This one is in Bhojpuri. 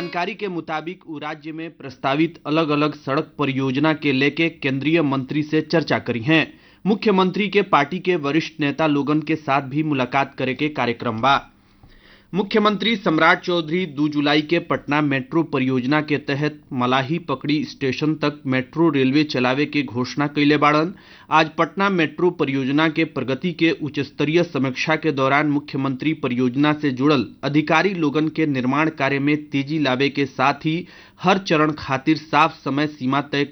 जानकारी के मुताबिक उ राज्य में प्रस्तावित अलग अलग सड़क परियोजना के लेके केंद्रीय मंत्री से चर्चा करी हैं मुख्यमंत्री के पार्टी के वरिष्ठ नेता लोगन के साथ भी मुलाकात करे के कार्यक्रम बा मुख्यमंत्री सम्राट चौधरी दो जुलाई के पटना मेट्रो परियोजना के तहत मलाही पकड़ी स्टेशन तक मेट्रो रेलवे चलावे के घोषणा कैले बाड़न आज पटना मेट्रो परियोजना के प्रगति के उच्च स्तरीय समीक्षा के दौरान मुख्यमंत्री परियोजना से जुड़ल अधिकारी लोगन के निर्माण कार्य में तेजी लावे के साथ ही हर चरण खातिर साफ समय सीमा तय